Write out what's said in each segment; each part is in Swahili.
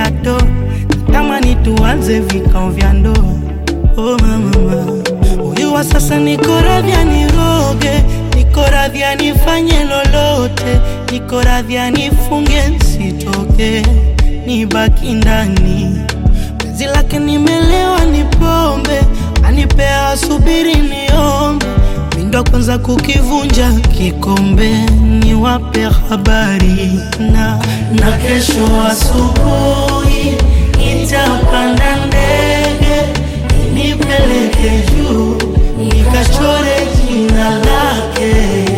gado, natamani tuanze vikao vya ndoa. Oh mama, huyu wa sasa niko radhi aniroge, niko radhi anifanye lolote, niko radhi anifunge nsitoke, nibaki ndani penzi lake nimelewa, ni pombe anipea, asubiri niombe, mindo kwanza kukivunja kikombe, niwape habari na na kesho asubuhi nitapanda ndege nipeleke juu nikachore jina lake.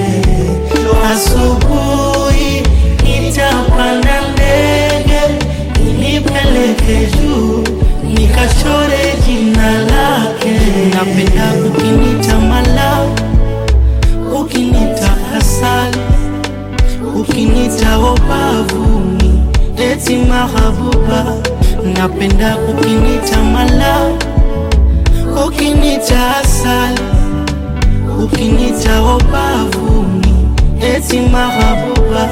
Asubuhi nitapanda ndege nipeleke juu nikachore jina lake. Napenda ukinita mala, ukinita asali, ukinita obavuni, eti mahabuba. Napenda ukinita mala, ukinita asali, ukinita obavuni, eti mahabuba.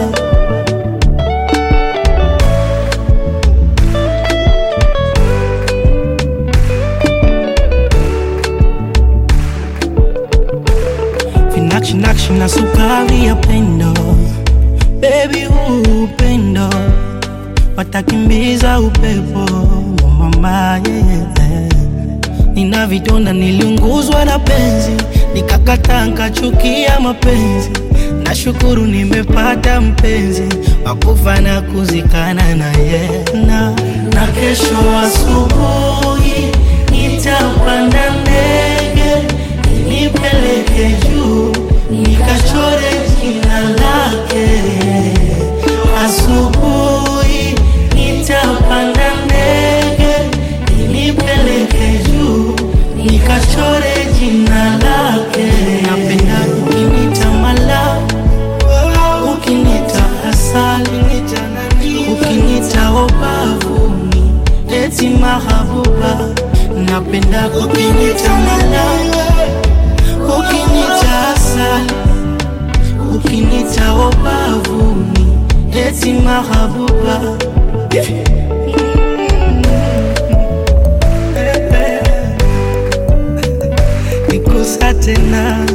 Vinakshi na sukari ya pendo, baby, huu upendo watakimbiza upepo wa mama yeah. Nina vidonda, niliunguzwa na penzi, nikakata nkachukia mapenzi. Nashukuru nimepata mpenzi wakufa na kuzikana naye na, na kesho asubuhi nitapanda ndege nipeleke juu nikachore jina lake. Asubuhi nitapanda ndege nipeleke juu nikachore jina lake. Napenda ukinita mala, ukinita asali, ukinita obavuni, eti mahabuba. Napenda ukinita mala ukinita asali, ukinita obavuni, eti mahabuba. Nikusa tena